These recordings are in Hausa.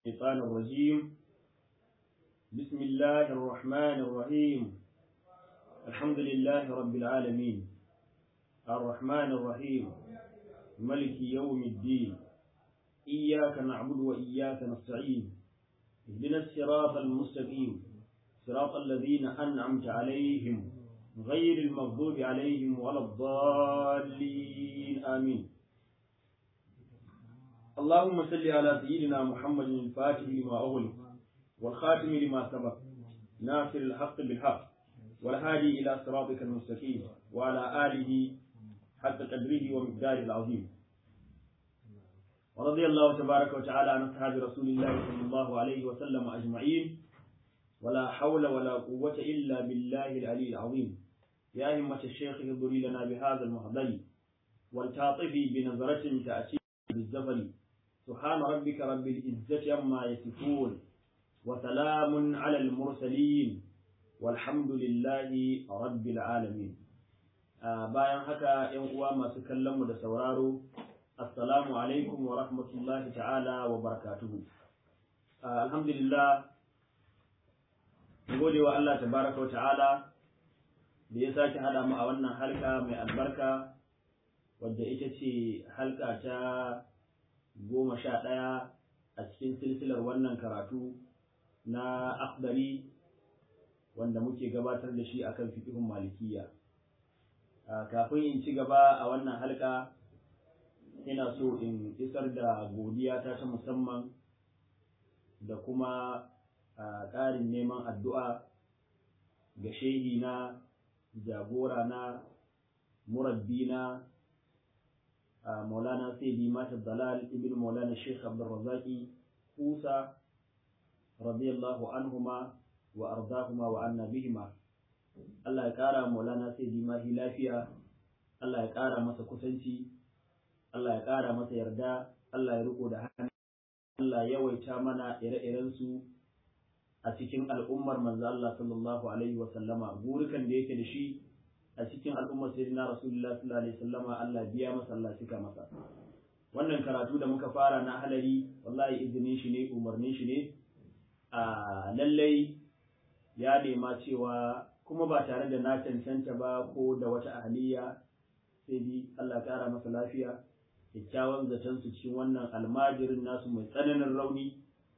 الشيطان الرجيم بسم الله الرحمن الرحيم الحمد لله رب العالمين الرحمن الرحيم ملك يوم الدين إياك نعبد وإياك نستعين اهدنا الصراط المستقيم صراط الذين أنعمت عليهم غير المغضوب عليهم ولا الضالين آمين اللهم صل على سيدنا محمد الفاتح لما أغلق والخاتم لما سبق ناصر الحق بالحق والهادي إلى صراطك المستقيم وعلى آله حق قدره ومقداره العظيم ورضي الله تبارك وتعالى عن أصحاب رسول الله صلى الله عليه وسلم أجمعين ولا حول ولا قوة إلا بالله العلي العظيم يا همة الشيخ اهضري لنا بهذا المهضي والتعطفي بنظرة تأتي بالزفر سبحان ربك رب العزة عما يصفون وسلام على المرسلين والحمد لله رب العالمين bayan haka ‘yan uwa masu kallon mu da sauraro assalamu alaikum wa rahmatullahi ta'ala wa barakatuhu alhamdulillah gode wa Allah tabaraka wa ta'ala da ya sake hada mu a wannan halka mai albarka wadda ita ce halka ta goma sha ɗaya a cikin silsilar wannan karatu na akhdari wanda muke gabatar da shi akan fiqhun malikiya kafin in ci gaba a wannan halka ina so in isar da godiya ta ta musamman da kuma ƙarin neman addu'a ga shehi na jagora na murabbi na مولانا سيدي مات الضلال ابن مولانا الشيخ عبد الرزاق موسى رضي الله عنهما وأرضاهما وعنا بهما Allah ya ƙara Maulana sai mahi lafiya, Allah ya ƙara masa kusanci, Allah ya ƙara masa yarda, Allah ya riko da hannu, Allah ya yawaita mana ire-irensu a cikin al'ummar manzo Allah sallallahu Alaihi wasallama, burikan da yake da shi a cikin al'ummar sayyidina rasulullah sallallahu alaihi wasallama Allah biya masa Allah cika masa wannan karatu da muka fara na halari wallahi izinin shi ne umarnin shi ne a lallai ya nema cewa kuma ba tare da na cancanta ba ko da wata ahliya sai bi Allah kara masa lafiya kyakkyawan zaton su cikin wannan almajirin nasu mai tsananin rauni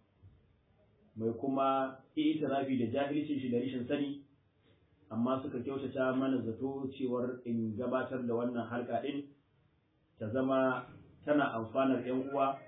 mai kuma itirafi da jahilcin shi da rashin sani amma suka kyautata mana zato cewar in gabatar da wannan halka ɗin ta zama tana amfanar 'yan uwa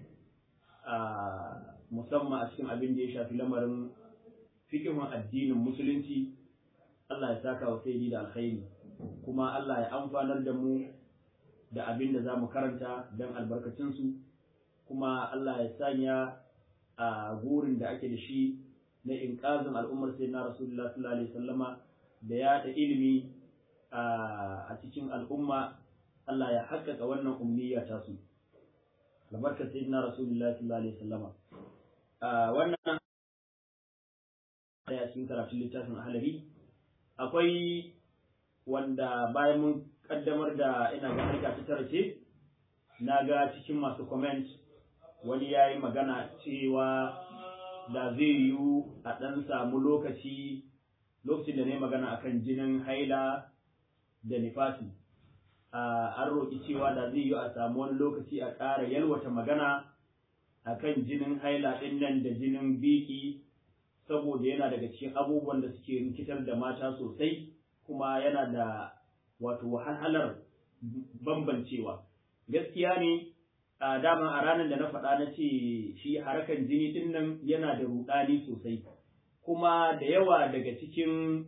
a musamman a cikin abin da ya shafi lamarin fikihun addinin musulunci Allah ya saka wa sai da alkhairi kuma Allah ya amfanar da mu da abin da za mu karanta don albarkacinsu kuma Allah ya sanya a gurin da ake da shi na inƙazin al'ummar sai na rasulullah sallallahu alaihi wasallama da yaɗa ilimi a cikin al'umma Allah ya haƙƙaƙa wannan umniyya ta su albarkar sayyidina rasulullah sallallahu alaihi wasallama wannan a cikin karatun littafin ahlari akwai wanda bayan mun kaddamar da ina ga harka ta tara ce na ga cikin masu comment wani ya yi magana cewa da zai yiwu a ɗan samu lokaci lokacin da na yi magana akan jinin haila da nifasi an roƙi cewa da zai yiwu a samu wani lokaci a ƙara yalwata magana akan jinin haila ɗin nan da jinin biki saboda yana daga cikin abubuwan da suke rikitar da mata sosai kuma yana da wato wahalar bambancewa gaskiya ne a dama a ranar da na faɗa na ce shi harakan jini ɗin nan yana da ruɗani sosai kuma da yawa daga cikin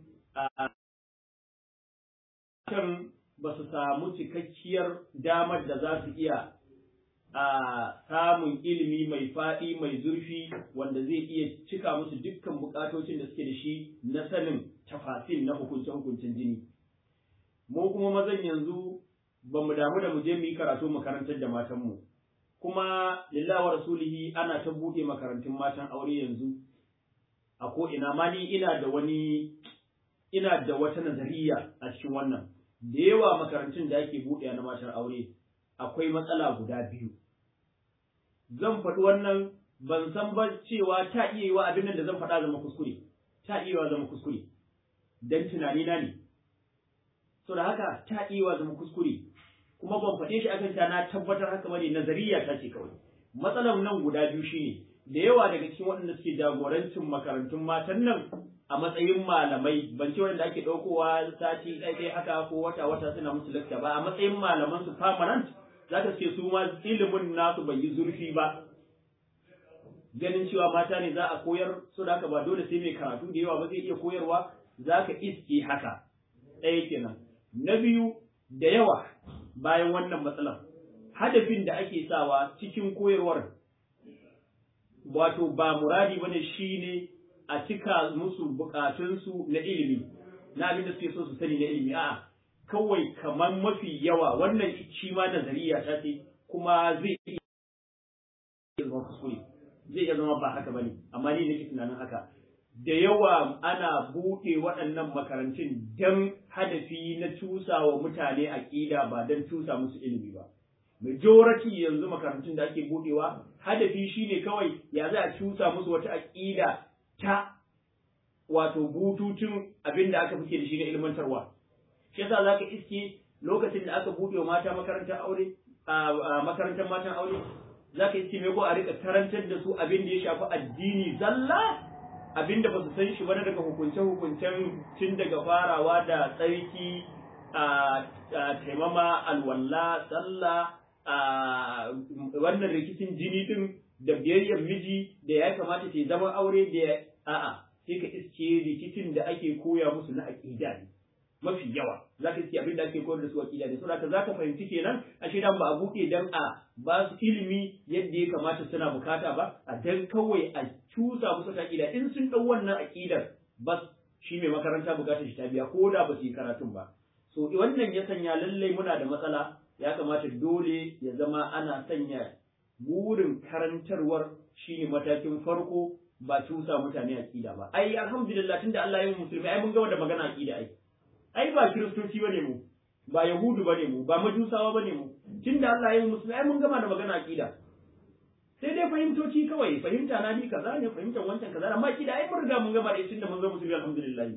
kan ba su samu cikakkiyar damar da za su iya a samun ilimi mai faɗi mai zurfi wanda zai iya cika musu dukkan bukatocin da suke da shi na sanin tafasil na hukunce-hukuncin jini mu kuma mazan yanzu ba mu damu da mu je mu yi karatu makarantar da matanmu kuma lillahi wa rasulihi ana ta buɗe makarantun matan aure yanzu a ko ina ma ni ina da wani ina da wata nazariya a cikin wannan da yawa makarantun da ake buɗe na matan aure akwai matsala guda biyu zan faɗi wannan ban san ba cewa ta iya yi wa abin nan da zan faɗa zama kuskure ta iya wa zama kuskure dan tunani na ne so da haka ta iya wa zama kuskure kuma ban faɗe shi akan ta na tabbatar haka bane nazariya ta ce kawai matsalar nan guda biyu shine da yawa daga cikin waɗanda suke jagorancin makarantun matan nan a matsayin malamai ban ce wanda ake ɗaukowa sati ɗaya haka ko wata wata suna musu lakta ba a matsayin malaman su permanent za ka ce su ma ilimin nasu bai yi zurfi ba ganin cewa mata ne za a koyar so da haka ba dole sai mai karatu da yawa ba zai iya koyarwa za ka iske haka ɗaya kenan na biyu da yawa bayan wannan matsalar hadafin da ake sawa cikin koyarwar wato ba muradi bane shine a cika musu bukatunsu na ilimi na abin da suke so su sani na ilimi a'a kawai kamar mafi yawa wannan shi ma nazariya ta ce kuma zai iya zama kuskure zai iya zama ba haka bane amma ni nake tunanin haka da yawa ana buɗe waɗannan makarantun don hadafi na cusa wa mutane aƙida ba don cusa musu ilimi ba majority yanzu makarantun da ake buɗewa hadafi shine kawai ya za a cusa musu wata aƙida ta wato bututun abin da aka fice da shi na ilmantarwa shi yasa zaka iske lokacin da aka buɗe wa mata makarantar aure a makarantar matan aure zaka iske me ko a rika karantar da su abin da ya shafi addini zalla abin da ba su san shi ba daga hukunce hukuncen tun daga farawa da tsarki a taimama alwalla sallah a wannan rikicin jini din da biyayyar miji da ya kamata ta zama aure da a'a sai ka iske rikicin da ake koya musu na aqida ne mafi yawa za ka iske abin da ake koyar da su aqida ne saboda za ka fahimci kenan a shaidan ba a buɗe dan a ba su ilimi yadda ya kamata suna bukata ba a dan kawai a cusa musu ta aqida in sun dau wannan aqidar bas shi mai makaranta bukatar shi ta biya ko da ba su yi karatun ba so wannan ya sanya lallai muna da matsala ya kamata dole ya zama ana sanya burin karantarwar shine matakin farko ba cusa mutane aqida ba ai alhamdulillah tunda Allah ya yi musulmi ai mun ga wanda magana aqida ai ai ba kiristoci bane mu ba yahudu bane mu ba majusawa bane mu tunda Allah ya yi musulmi ai mun gama da magana aqida sai dai fahimtoci kawai fahimta na ni kaza ne fahimtar wancan kaza amma aqida ai mun riga mun gama da tunda mun ga musulmi alhamdulillah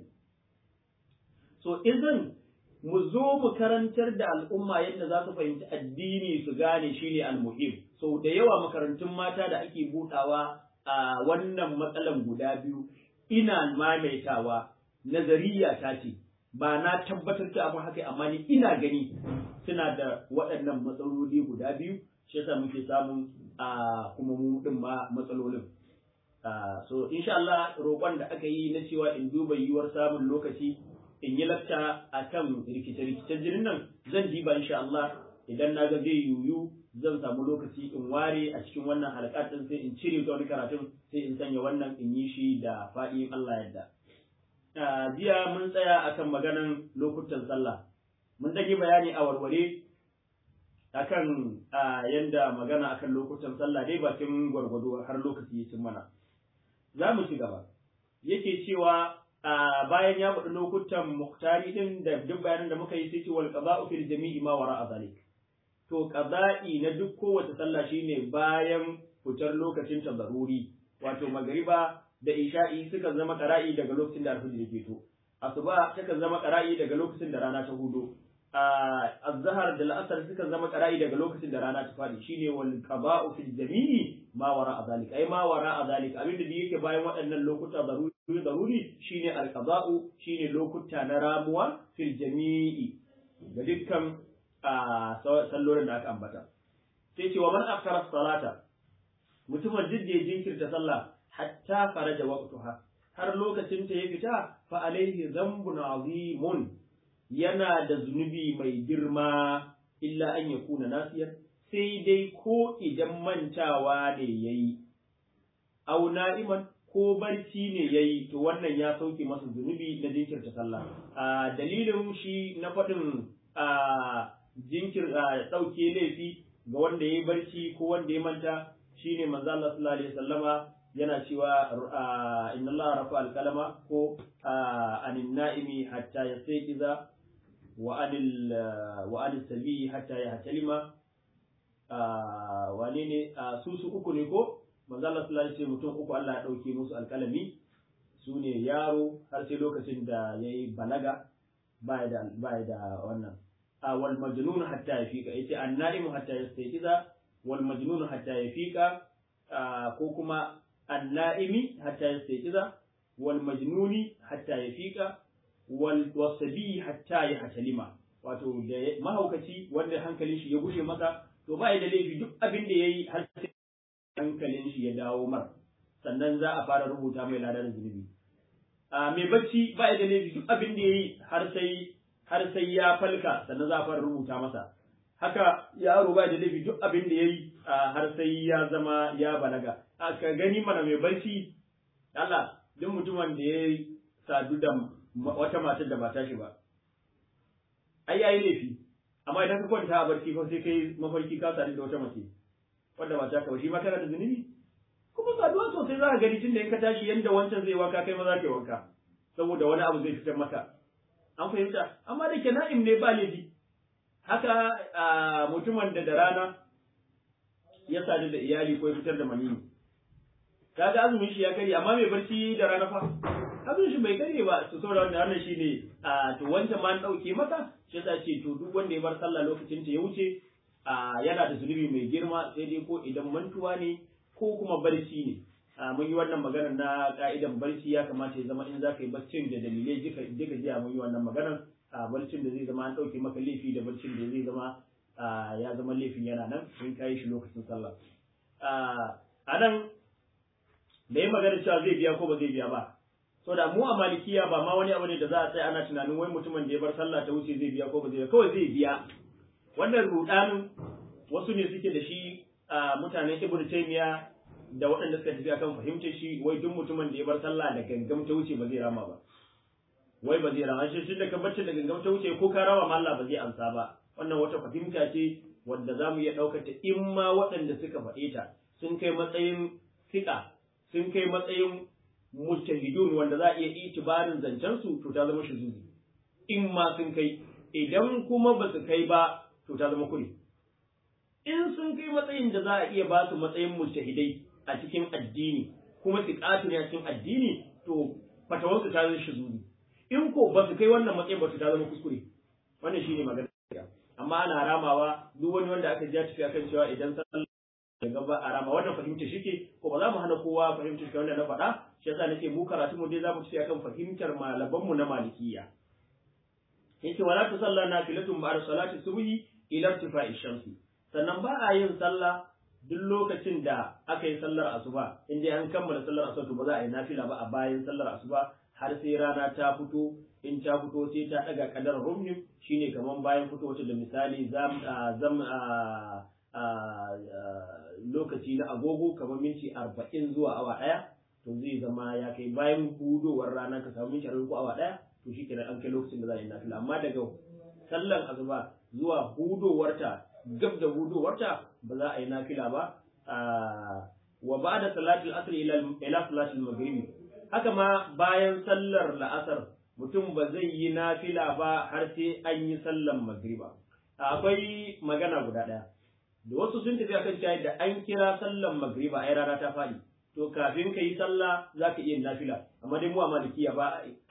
so idan mu zo mu karantar da al'umma yadda za su fahimci addini su gane shine almuhim so da yawa makarantun mata da ake budawa a wannan matsalan guda biyu ina maimaitawa nazariya ta ce ba na tabbatar da abin haka amma ni ina gani suna da waɗannan matsaloli guda biyu shi yasa muke samun a kuma mu din ma matsalolin so insha Allah roƙon da aka yi na cewa in duba yiwuwar samun lokaci in yi lakta a kan rikice-rikicen jinin nan zan diba insha Allah idan na ga zai yiwu zan samu lokaci in ware a cikin wannan halaka din sai in cire ta wani karatun sai in sanya wannan in yi shi da faɗin Allah yadda. Jiya mun tsaya akan maganan lokutan sallah. Mun ɗage bayani a warware akan yanda magana akan lokutan sallah dai bakin gwargwado har lokaci ya cin mana. Za mu ci gaba. Yake cewa bayan ya faɗi lokutan muktari din da duk bayanan da muka yi sai ce wal qada'u fil jami'i ma wara'a zalik. to qada'i na duk kowace sallah shine bayan fitar lokacin ta zaruri wato magriba da isha'i suka zama qara'i daga lokacin da alfajir yake to asuba suka zama qara'i daga lokacin da rana ta hudo azhar da al'asr suka zama qara'i daga lokacin da rana ta fadi shine wal qada'u fil jami'i ma wara'a zalik ai ma wara'a zalik abinda da yake bayan waɗannan lokuta zaruri zaruri shine al qada'u shine lokuta na ramuwa fil jami'i ga dukkan a sallolin da aka ambata sai ce wa man akhara salata mutumin duk da ya jinkirta sallah hatta faraja waqtuha har lokacin ta ya fita fa alaihi dhanbun azimun yana da zunubi mai girma illa an yakuna nasiyan sai dai ko idan mantawa ne yayi au na'iman ko barci ne yayi to wannan ya sauke masa zunubi na jinkirta sallah a dalilin shi na faɗin a jinkir ɗauke laifi ga wanda ya yi barci ko wanda ya manta shine manzo Allah sallallahu alaihi wasallama yana cewa inna Allah rafa al-kalama ko anin na'imi hatta yastayqiza wa anil wa anil sabi hatta yahtalima wane ne su su uku ne ko manzo Allah sallallahu alaihi mutum uku Allah ya dauke musu alkalami su ne yaro har sai lokacin da yayi balaga baya da baya da wannan a wal majnun hatta yafika yace annaimu hatta yastayqiza wal majnun hatta yafika ko kuma annaimi hatta yastayqiza wal majnuni hatta yafika wal wasabi hatta yahtalima wato da mahaukaci wanda hankalin shi ya gushe masa to ba da laifi duk abin da yayi har sai hankalin shi ya dawo mar sannan za a fara rubuta mai ladar zunubi a mai bacci ba da laifi duk abin da yayi har sai har sai ya falka sannan za a fara rubuta masa haka yaro ba da laifi duk abin da yayi har sai ya zama ya balaga ka gani mana mai bacci Allah duk mutumin da ya sadu da wata matar da ba ta shi ba ai yayi laifi amma idan ka kwanta a barci ko sai kai mafarki ka sadu da wata mace wanda ba ta ka shi ma kana da zunubi kuma saduwa sosai za ka gani tun da in ka tashi yanda wancan zai wanka kai ma za ka yi wanka saboda wani abu zai fitar maka an fahimta amma da ke na'im ne ba laifi haka mutumin da da rana ya sadu da iyali ko ya fitar da maniyyi kaga azumin shi ya karye amma mai barci da rana fa azumin shi bai karye ba to saboda wannan wannan shine a to wancan ma an dauke maka shi yasa ce to duk wanda ya bar sallah lokacin ta ya wuce a yana da zunubi mai girma sai dai ko idan mantuwa ne ko kuma barci ne mun yi wannan maganar na ka'idan barci ya kamata ya zama in za ka yi barcin da dalilai duka duka jiya mun yi wannan maganar a barcin da zai zama an dauke maka laifi da barcin da zai zama ya zama laifin yana nan in ka yi shi lokacin sallah a nan da yi magana cewa zai biya ko ba zai biya ba so da mu a malikiya ba ma wani abu ne da za a tsaya ana tunanin wai mutumin da ya bar sallah ta wuce zai biya ko ba zai biya kawai zai biya wannan rudanin wasu ne suke da shi a mutanen ibnu taymiya da waɗanda suka tafi akan fahimtar shi wai duk mutumin da ya bar sallah da gangam ta wuce ba zai rama ba wai ba zai rama shi da ka bacci da gangam ta wuce ko ka rawa ma Allah ba zai amsa ba wannan wata fahimta ce wanda za mu iya ɗaukar ta in ma waɗanda suka faɗe ta sun kai matsayin fiƙa sun kai matsayin mujtahidun wanda za a iya itibarin zancen su to ta zama shuzuzi in ma sun kai idan kuma ba su kai ba to ta zama kuri in sun kai matsayin da za a iya ba su matsayin mujtahidai a cikin addini kuma su ne a cikin addini to fatawarsu ta zama shuzuzi in ko ba su kai wannan matsayin ba to ta zama kuskure wannan shine magana amma ana ramawa duk wani wanda aka ja tafi akan cewa idan sallah daga ba a rama wannan fahimta shike ko ba za mu hana kowa fahimta shi wanda na faɗa shi yasa nake mu karatu mu dai za mu ci akan fahimtar malaman mu na malikiya yace wala tu salla nafilatun ba'da salati subhi ila irtifa'i shamsi sannan ba a yin sallah duk lokacin da aka yi sallar asuba in dai an kammala sallar asuba to ba za a yi nafila ba a bayan sallar asuba har sai rana ta fito in ta fito sai ta daga kadar rumhim shine kaman bayan fito wata da misali zam zam lokaci na agogo kamar minti arba'in zuwa awa ɗaya to zai zama ya kai bayan hudowar rana ka samu minti arba'in ko awa ɗaya to shi kenan an kai lokacin da za a yi nafila amma daga sallan asuba zuwa hudowarta gab da hudowarta ba za a yi nafila ba wa ba da salatul asr ila ila salatul maghrib haka ma bayan sallar la'asar mutum ba zai yi nafila ba har sai an yi sallan magriba akwai magana guda ɗaya da wasu sun tafi akan cewa da an kira sallan magriba ai rana ta faɗi to kafin ka yi sallah za ka iya nafila amma dai mu a malikiya ba a yi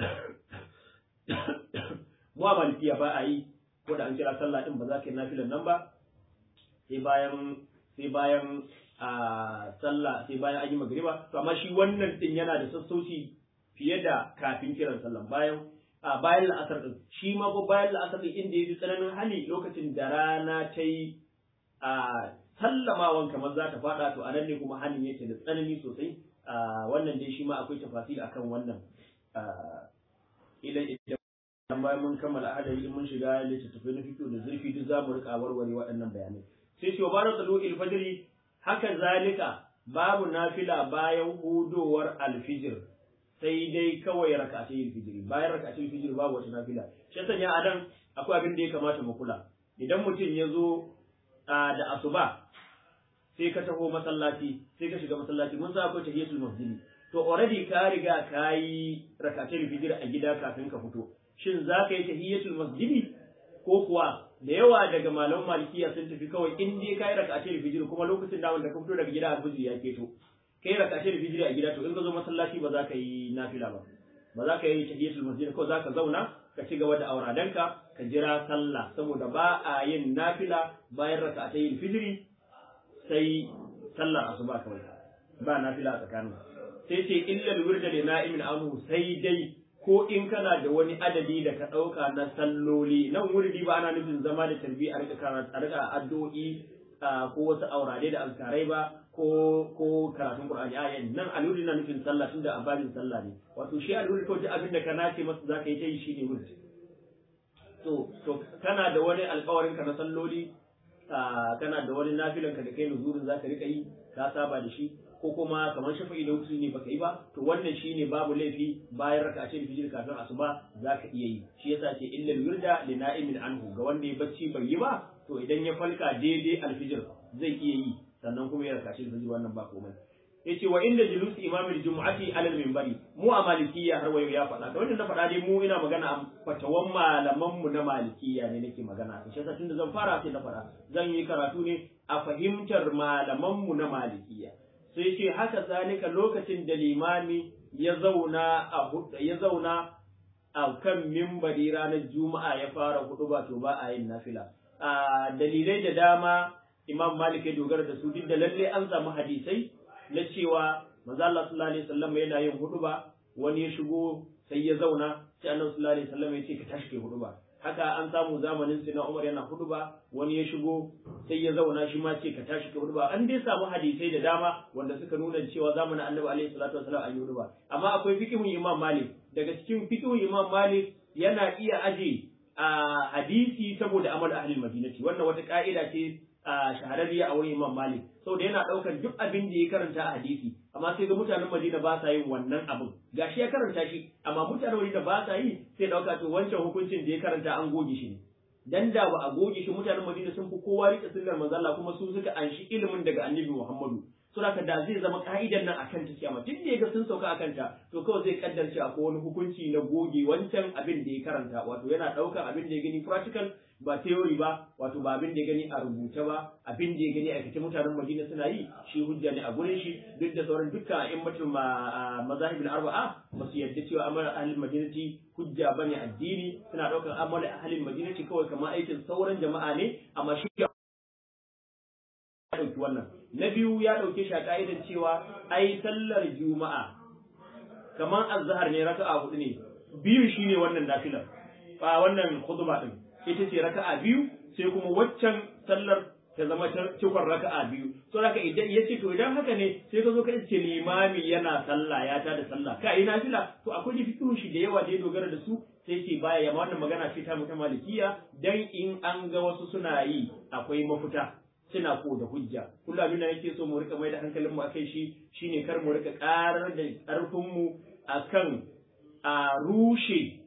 mu a malikiya ba a yi ko da an kira sallah din ba za ka yi nafilan nan ba sai bayan sai bayan a sallah sai bayan an yi magriba to amma shi wannan din yana da sassauci fiye da kafin kiran sallah bayan a bayan la'asar din shi ma ko bayan la'asar din inda yafi tsananin hali lokacin da rana ta yi a sallamawan kamar za ta fada to anan ne kuma halin yake da tsanani sosai wannan dai shi ma akwai tafasiri akan wannan idan idan bayan mun kammala adari mun shiga littattafai na fito da zurfi duk za mu rika warware waɗannan bayanai sai ce wa tsalu ilfajiri haka zalika babu nafila bayan hudowar alfijir sai dai kawai rak'atai alfijiri bayan rak'atai alfijiri babu wata nafila shi sanya adan akwai abin da ya kamata mu kula idan mutum ya zo da asuba sai ka taho masallaci sai ka shiga masallaci mun sa akwai tahiyatul masjidi to already ka riga ka yi rakatul fijr a gida kafin ka fito shin za ka yi tahiyatul masjidi ko kuwa da yawa daga malaman malikiya sun tafi kawai in dai ka yi rakatul fijr kuma lokacin da wanda ka fito daga gida alfijir ya keto kai raka ce da fijiri a gida to in ka zo masallaci ba za ka yi nafila ba ba za ka yi tahiyatul masjid ko za ka zauna ka ci gaba da auradanka ka jira sallah saboda ba a yin nafila bayan raka'atayil fijiri sai sallar asuba kawai ba nafila a tsakanin sai ce illal wirda li na'imin anhu sai dai ko in kana da wani adadi da ka ɗauka na salloli nan wurdi ba ana nufin zama da tarbi a rika karatu a rika addu'o'i ko wasu aurare da alkarai ba ko ko karatun qur'ani a nan alwurdi na nufin sallah tunda a babin sallah ne wato shi alwurdi ko duk abin da ka nace masa zaka yi ta yi shine wurdi to to kana da wani alƙawarin ka na salloli kana da wani nafilan ka da kai nuzurin zaka rika yi ka saba da shi ko kuma kamar shafa'i da wutu ne baka yi ba to wannan shine babu laifi bayan raka ce fijir kafin asuba zaka iya yi shi yasa ce illal wirda li na'imin anhu ga wanda ya bacci bai yi ba to idan ya falka daidai alfijir zai iya yi sannan kuma ya raka ce fijir wannan ba komai yace wa inda julus imamul jumu'ati alal minbari mu a malikiyya har wayo ya faɗa kamar na faɗa dai mu ina magana a fatawan malaman mu na malikiyya ne nake magana shi yasa tunda zan fara sai na faɗa zan yi karatu ne a fahimtar malaman mu na malikiyya sai ce haka zalika lokacin da limami ya zauna a ya zauna a kan mimbari ranar juma'a ya fara hudu ba to ba a yin nafila a dalilai da dama imam malik ya dogara da su duk da lalle an samu hadisai na cewa manzo Allah sallallahu alaihi wasallam yana yin hudu ba wani ya shigo sai ya zauna sai annabi sallallahu alaihi wasallam ya ce ka tashi kai hudu ba haka an samu zamanin sina Umar yana hudu ba wani ya shigo sai ya zauna shi ma ce ka tashi ka hudu ba an dai samu hadisai da dama wanda suka nuna cewa zamanin Annabi alaihi salatu wasallam an yi hudu ba amma akwai fiqhun Imam Malik daga cikin fiqhun Imam Malik yana iya aje a hadisi saboda amal ahli madinati wannan wata ka'ida ce a shahararriya a wurin Imam Malik saboda yana daukar duk abin da ya karanta a hadisi amma sai ga mutanen Madina ba sa yin wannan abin gashi ya karanta shi amma mutanen Madina ba sa yi sai dauka to wancan hukuncin da ya karanta an goge shi ne dan da ba a goge shi mutanen Madina sun fi kowa rike sunnar manzo Allah kuma su suka anshi ilimin daga Annabi Muhammadu saboda da zai zama ka'idan nan akan ta kiyama duk da yaga sun sauka akan ta to kawai zai kaddarce akwai wani hukunci na goge wancan abin da ya karanta wato yana daukar abin da ya gani practical ba theory ba wato ba abin da ya gani a rubuce ba abin da ya gani a cikin mutanen Madina suna yi shi hujja ne a gurin shi duk da sauran dukkan a'immatul mazahibul arba'a ba su yarda cewa amal ahlul madinati hujja bane addini suna daukar amal ahlul madinati kawai kamar aikin sauran jama'a ne amma shi ya dauki wannan na biyu ya dauke shi a ka'idan cewa ai sallar juma'a kamar azhar ne raka'a hudu ne biyu shine wannan nafilar ba wannan khutba din ita ce raka'a biyu sai kuma waccan sallar ta zama cikon raka'a biyu so haka idan ya ce to idan haka ne sai ka zo ka ce limami yana sallah ya ta da sallah ka yi nafila to akwai da fiqhu shi da yawa da ya dogara da su sai ce baya yamma wannan magana ce ta mutum malikiya dan in an ga wasu suna yi akwai mafita suna ko da hujja kullum abin da yake so mu rika mai da hankalin mu akai shi shine kar mu rika karar da karfin mu akan a rushe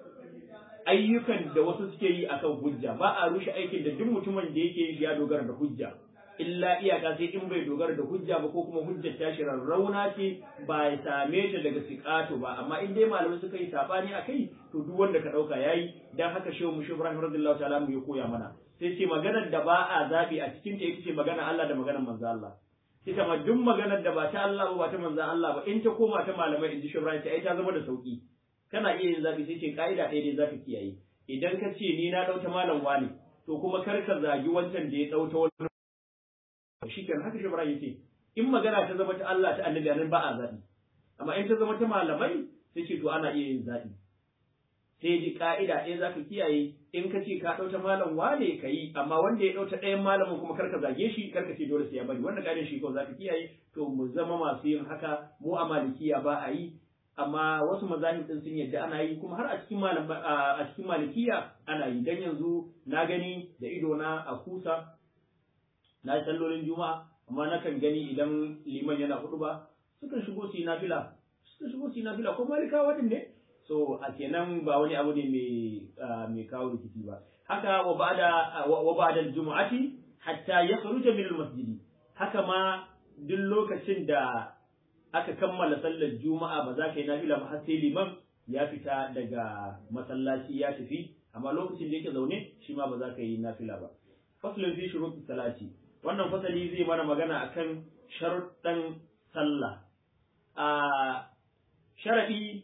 ayyukan da wasu suke yi akan hujja ba a rushe aikin da duk mutumin da yake yi ya dogara da hujja illa iyaka sai in bai dogara da hujja ba ko kuma hujjar ta shi rauna ce ba ya same ta daga siƙato ba amma in dai malamai suka yi sabani akai to duk wanda ka dauka yayi dan haka shehu mushi Ibrahim radiyallahu ta'ala mu ya koya mana sai ce maganar da ba a zabi a cikin ta ita ce maganar Allah da maganar manzo Allah ita ma duk maganar da ba ta Allah ba ta manzo Allah ba in ta koma ta malamai in ji shehu Ibrahim ai ta zama da sauki kana iya yin zabi sai ce ka'ida ɗaya dai zaka kiyaye idan ka ce ni na ɗauta malam wani to kuma kar ka zagi wancan da ya ɗauta wani shi kenan haka shibra yake in magana ta zama ta Allah ta annabi nan ba a zabi amma in ta zama ta malamai sai ce to ana iya yin zabi sai ji ka'ida ɗaya zaka kiyaye in ka ce ka ɗauta malam wane ka yi amma wanda ya ɗauta ɗayan malamin kuma kar ka zage shi kar ka ce dole sai ya bari wanda ƙarin shi kawai zaka kiyaye to mu zama masu yin haka mu a malikiya ba a yi amma wasu mazahib din sun yadda ana yi kuma har a cikin malam a cikin malikiya ana yi dan yanzu na gani da ido na a kusa na yi sallolin juma'a amma nakan gani idan liman yana hudu ba sukan shigo su yi nafila sukan shigo su yi nafila ko malikawa din ne so a kenan ba wani abu ne mai mai kawo rikici ba haka wa ba'da wa ba'da jumu'ati hatta yakhruja min al-masjidi haka ma duk lokacin da aka kammala sallar juma'a ba za ka yi nafila ba har sai liman ya fita daga masallaci ya tafi amma lokacin da yake zaune shi ma ba za ka yi nafila ba faslun fi shuruɗi salati wannan fasali zai mana magana akan sharuɗan sallah a sharaɗi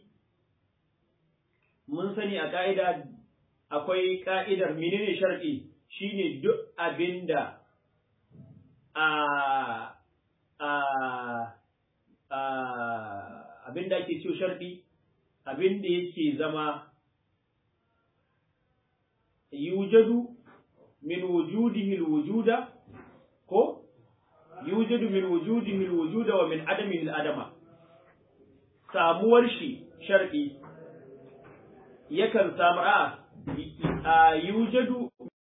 mun sani a ƙa'ida akwai ƙa'idar menene sharaɗi shine duk abinda a a a abinda ake ciwo sharaɗi abinda yake zama yujadu min wujudihi alwujuda ko yujadu min wujudihi alwujuda wa min adamihi aladama samuwar shi shar'i yakan samu a yujadu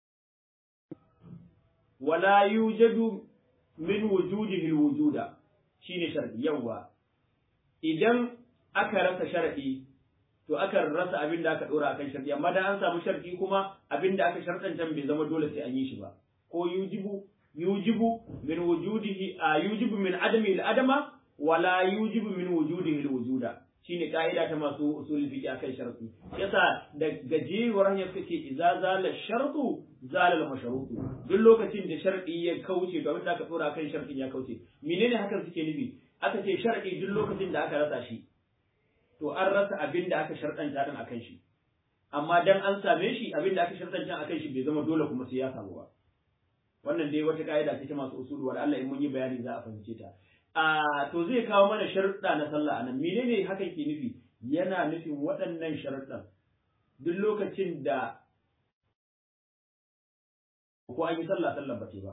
wala yujadu min wujudihi alwujuda shine shar'i yawa idan aka rasa shar'i to aka rasa abin da aka dora akan shar'i amma da an samu shar'i kuma abin da aka sharɗanta bai zama dole sai an yi shi ba ko yujibu yujibu min wujudihi a yujibu min adami al-adama wala yujibu min wujudihi al-wujuda shine ka'ida ta masu usul fiqh akan sharti yasa da gajewar hanyar suke idza zala shartu zala al-mashrutu duk lokacin da sharti ya kauce to abinda aka dora kan shartin ya kauce menene hakan suke nufi aka ce sharti duk lokacin da aka rasa shi to an rasa abin da aka shartanta din akan shi amma dan an same shi abin da aka shartanta akan shi bai zama dole kuma sai ya samu ba wannan dai wata ka'ida ce ta masu usulu wa Allah in mun yi bayani za a fahimce ta a to zai kawo mana sharuɗa na sallah anan menene hakan ke nufi yana nufin waɗannan sharuɗan duk lokacin da ko an yi sallah sallah ba ce ba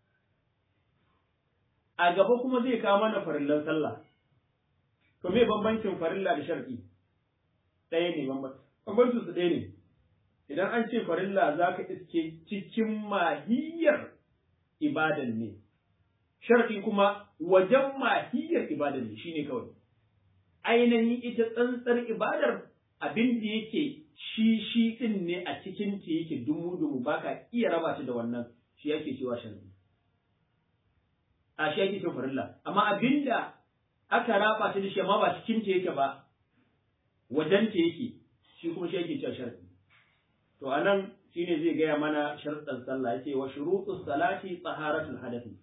a gaba kuma zai kawo mana farillan sallah to me bambancin farilla da shar'i ɗaya ne bambancin su ɗaya ne idan an ce farilla za ka iske cikin mahiyar ibadan ne shar'i kuma wajen mahiyar ibadan ne shine kawai ainihin ita tsantsar ibadar abin da yake shi shi din ne a cikin ta yake dumu dumu baka iya raba shi da wannan shi yake cewa shar'i a shi yake cewa farilla amma abinda aka raba ta da shi amma ba cikin ta yake ba wajen ta yake shi kuma shi yake cewa shar'i to anan shine zai gaya mana sharɗan sallah yace wa shurutus salati taharatul hadathi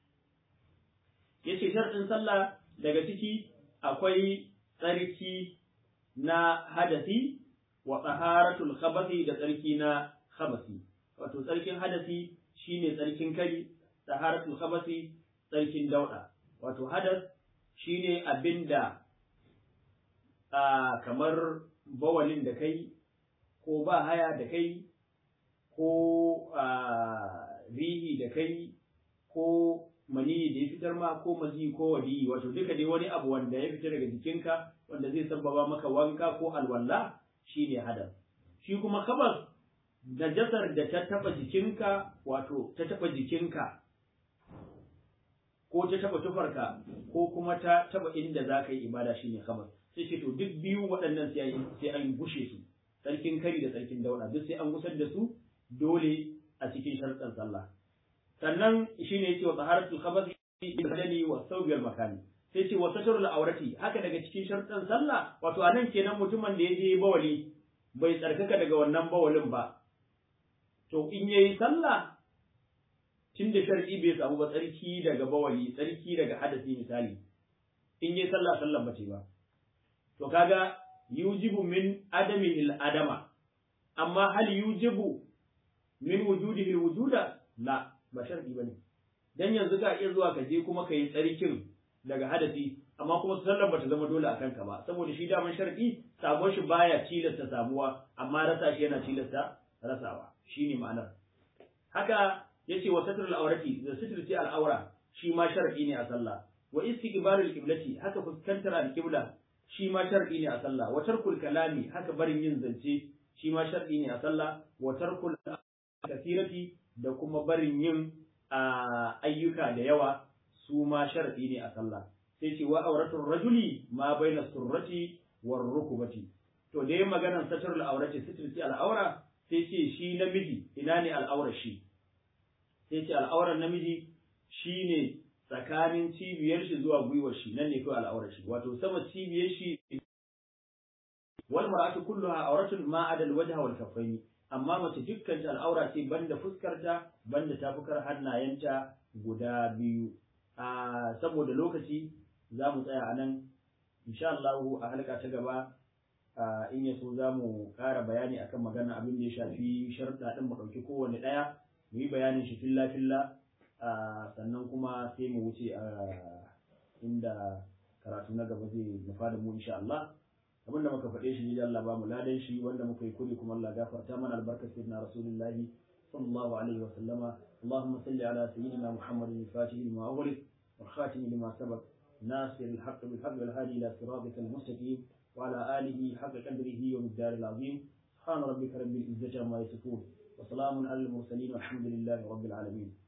yace sharɗin sallah daga ciki akwai tsarki na hadasi wa taharatul khabathi da tsarki na khabasi wato tsarkin hadasi shine tsarkin kari taharatul khabasi tsarkin dauda wato hadas shine abinda a kamar bawalin da kai ko ba haya da kai ko rihi da kai ko mani da ya fitar ma ko mazi ko wadi wato duka dai wani abu wanda ya fita daga jikinka wanda zai sabbaba maka wanka ko alwala shine hadas shi kuma kabas najasar da ta taba jikinka wato ta taba jikinka ko ta taba tufarka ko kuma ta taba inda za ka yi ibada shine kabas sai ce to duk biyu waɗannan sai an gushe su sarkin kari da sarkin daura duk sai an gusar da su dole a cikin sharɗan sallah sannan shine yace wa taharatul khabath badani wa thawbi al makani sai ce wa satrul awrati haka daga cikin sharɗan sallah wato anan kenan mutumin da ya je bawali bai tsarkaka daga wannan bawalin ba to in yayi sallah tun da shar'i bai samu ba tsarki daga bawali tsarki daga hadasi misali in yayi sallah sallan bace ba to kaga yujibu min adami al adama amma hal yujibu min wujudihi al wujuda la ba shar'i bane dan yanzu ka iya zuwa ka je kuma ka yi tsarkin daga hadasi amma kuma sallar bata zama dole akan ka ba saboda shi daman shar'i samuwar shi baya tilasta samuwa amma rasa shi yana tilasta rasawa shine ma'anar haka yace wa satrul awrati da sitirci al'aura shi ma shar'i ne a sallah wa istiqbalul qiblati haka fuskantar al-qibla shi ma shar'i ne a sallah wa tarkul kalami haka barin yin zance shi ma shar'i ne a sallah wa tarkul kasirati da kuma barin yin ayyuka da yawa su ma shar'i ne a sallah sai ce wa auratul rajuli ma baina surrati war rukubati to da yin maganar satrul aurati sitirci al'aura sai ce shi namiji ina ne al'aurar shi sai ce al'aurar namiji shine tsakanin cibiyar shi zuwa gwiwar shi nan ne kawai al'aurar shi wato sama cibiyar shi wal mar'atu kulluha auratun ma adal wajha wal kaffaini amma mace dukkan ta al'aura ce banda fuskarta banda tafukar hannayenta guda biyu a saboda lokaci za mu tsaya a nan insha Allah a halka ta gaba in ya so za mu ƙara bayani akan magana abin da ya shafi sharuɗa ɗin mu ɗauki kowane ɗaya mu yi bayanin shi filla filla sannan kuma sai mu wuce a inda karatu na gaba zai nufa da mu insha Allah abin da muka faɗe shi ne Allah ba mu ladan shi wanda muka yi kuri kuma Allah gafarta mana albarkar sayyidina rasulullahi sallallahu alaihi wa sallama اللهم صل على سيدنا محمد الفاتح لما أغلق والخاتم لما سبق ناصر الحق بالحق والهادي إلى صراطك المستقيم وعلى آله حق قدره ومقدار العظيم سبحان ربك رب العزة عما يصفون وسلام على المرسلين والحمد لله رب العالمين